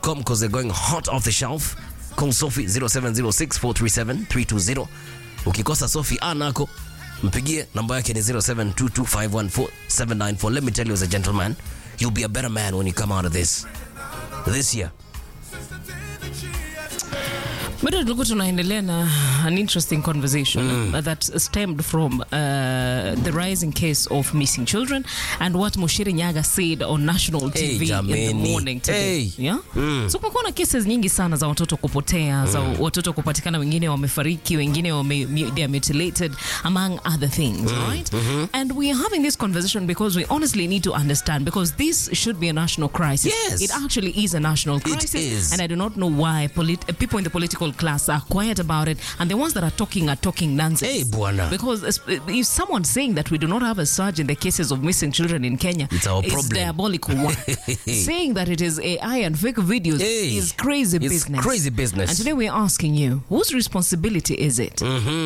sophie.com because they're going hot off the shelf. Call Sophie 0706 437 320. Ukikosa Sophie anako mpigie namba yake ni 0722514794. Let me tell you as a gentleman, you'll be a better man when you come out of this this year. bado tulikuwa tunaendelea na an interesting conversation that stemmed from uh, the rising case of missing children and what Mushiri Nyaga said on national Hey, TV in the jameni. morning today. Hey. Yeah? So kumekuwa na cases nyingi sana za watoto kupotea za watoto kupatikana wengine wamefariki wengine wame, they are mutilated among other things right and we are having this conversation because we honestly need to understand because this should be a national crisis Yes. it actually is a national crisis is. and I do not know why polit- uh, people in the political class are quiet about it, and the ones that are talking are talking nonsense. Hey, bwana. Because es- if someone's saying that we do not have a surge in the cases of missing children in Kenya, It's our it's problem. diabolical. One. saying that it is AI and fake videos Hey, is crazy it's business. crazy business. And today we're asking you, whose responsibility is it?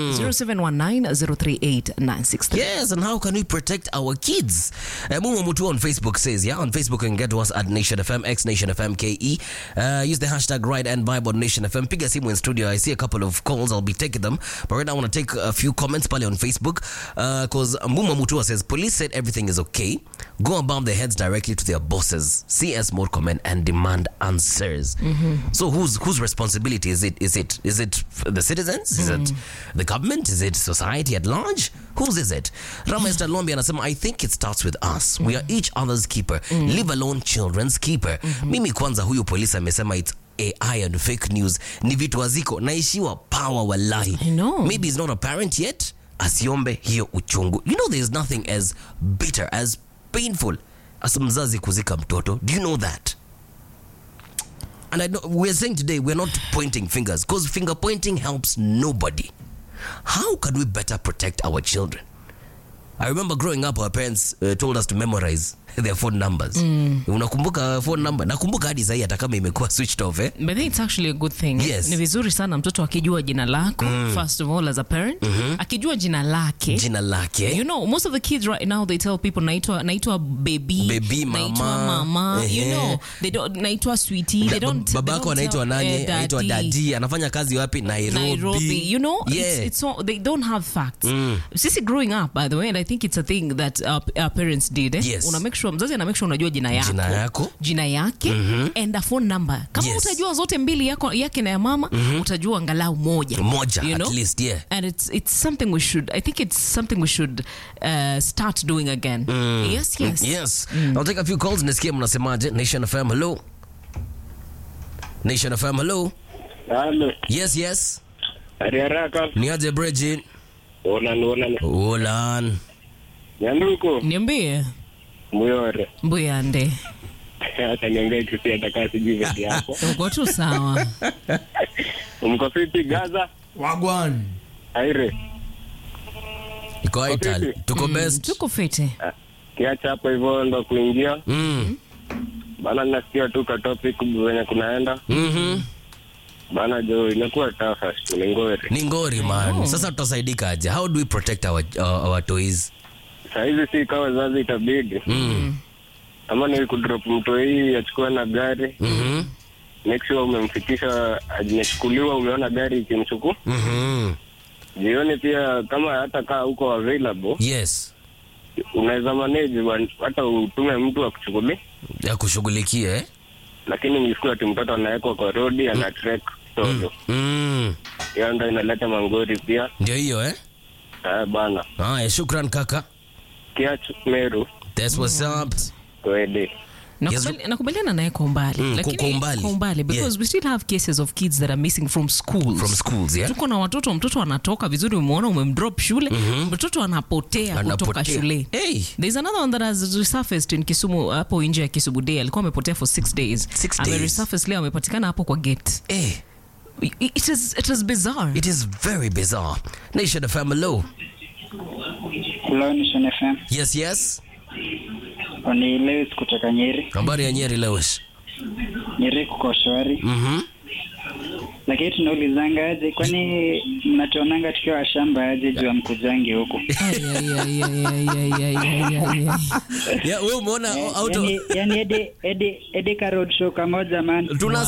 0719-038-963. Yes, and how can we protect our kids? Uh, Mumu Mutu on Facebook says, yeah, on Facebook you can get to us at Nation FM, X Nation FM KE. Uh, use the hashtag Ride and Vibe on Nation FM. Piga simu in studio. I see a couple of calls. I'll be taking them. But right now I want to take a few comments pale on Facebook. Because uh, Mumu Mutua says, police said everything is okay. Go above their heads directly to their bosses. CS more comment and demand answers. So whose whose responsibility is it? Is it is it the citizens? Is it the government? Is it society at large? Whose is it? Rama Esther Lombi anasema I think it starts with us. We are each other's keeper. Leave alone children's keeper. Mimi kwanza huyu polisi amesema it's AI and fake news ni vitu haziko naishiwa power wallahi. I know. Maybe he's not a parent yet. Asiombe hiyo uchungu. You know there's nothing as bitter as painful as mzazi kuzika mtoto. Do you know that? And I know we're saying today we're not pointing fingers because finger pointing helps nobody. How can we better protect our children? I remember growing up our parents uh, told us to memorize their phone numbers. Unakumbuka phone number? Nakumbuka hadi sahii hata kama imekuwa switched off eh? But I think it's actually a good thing. Yes. Ni vizuri sana mtoto akijua jina lako first of all as a parent. Akijua jina lake. Jina lake. You know, most of the kids right now they tell people naitwa naitwa baby, Baby, naitwa mama. mama. You Ehe. know, they don't naitwa sweetie. They Da- don't. baba they yako don't anaitwa tell, nani? eh, Anaitwa daddy. dadi. Anafanya kazi wapi? Nairobi. Nairobi, you know, Yeah. it's, it's all, they don't have facts. Sisi growing up, by the way, and I think it's a thing that our, our parents did. Eh? Yes. Una make sure mzazi ana make sure unajua jina yako, Jina yako. jina yake and a phone number. Kama Yes. utajua zote mbili yako yake na ya mama, utajua angalau moja. Moja You at know? least, yeah. And it's it's something we should. I think it's something we should uh, start doing again. Yes, yes. Yes. I'll take a few calls. Nisikie mnasemaje. Nation FM, hello. Nation FM, hello. Halo, Yes, yes. hari haraka. Niaje Bridget. Ona ona Olan. nyanduko Niambie muyore. mbuyande, Hata niongee kisi hata kaa sijui vedi yako. uko tu sawa. Mko fiti Gaza? Wagwan. Aire. Iko Ital. vipi? Tuko best. Tuko fiti. Kiacha hapo hivyo ndo kuingia. Mm. Bana nasikia tu ka topic venye kunaenda. Mhm. Bana jo imekuwa tafa ni ngori. Ni ngori man. Sasa tutasaidika aje? How do we protect our our, our toys? Saa hizi si kama wazazi itabidi. Mm. Ama ni kudrop mtu hii achukue na gari. Mhm. Make sure umemfikisha amechukuliwa umeona gari ikimchukua. Mhm. Jioni pia kama hata kaa huko available Yes. unaweza manage wan- hata utume mtu akuchukulie, Ya kushughulikia eh? lakini msiku ati mtoto anawekwa kwa rodi ana trek solo, Mm. hiyo ndo inaleta mangori pia. Ndio hiyo eh? Haya bana, Haya, shukran kaka. kiach Meru That's what's up. kwede Nakubali- nakubaliana naye kwa umbali Mm, lakini kwa umbali. kwa umbali because Yeah. we still have cases of kids that are missing from schools From schools, yeah? tuko na watoto mtoto anatoka vizuri umeona umemdrop shule mtoto anapotea kutoka Anapotea. shule Hey. There's another one that has resurfaced in Kisumu hapo nje ya Kisumu Day alikuwa amepotea for six days Six Ame days. resurface leo amepatikana hapo kwa gate Eh, it, it is it is bizarre it is very bizarre. Nation FM, hello. Hello, Nation FM. Yes, yes. Ni Lewis kutoka Nyeri. Habari ya Nyeri Lewis. Nyeri kuko shwari. Mhm. Lakini tunaulizanga aje, kwani mnatuonanga tukiwa shamba aje juu amkujangi huku? Ay, ay, ay, ay, ay, ay, ay, ay, ay, ay. Yeah, wewe umeona auto Yani, yani edi, edi, edi ka road show kamoja man. tuna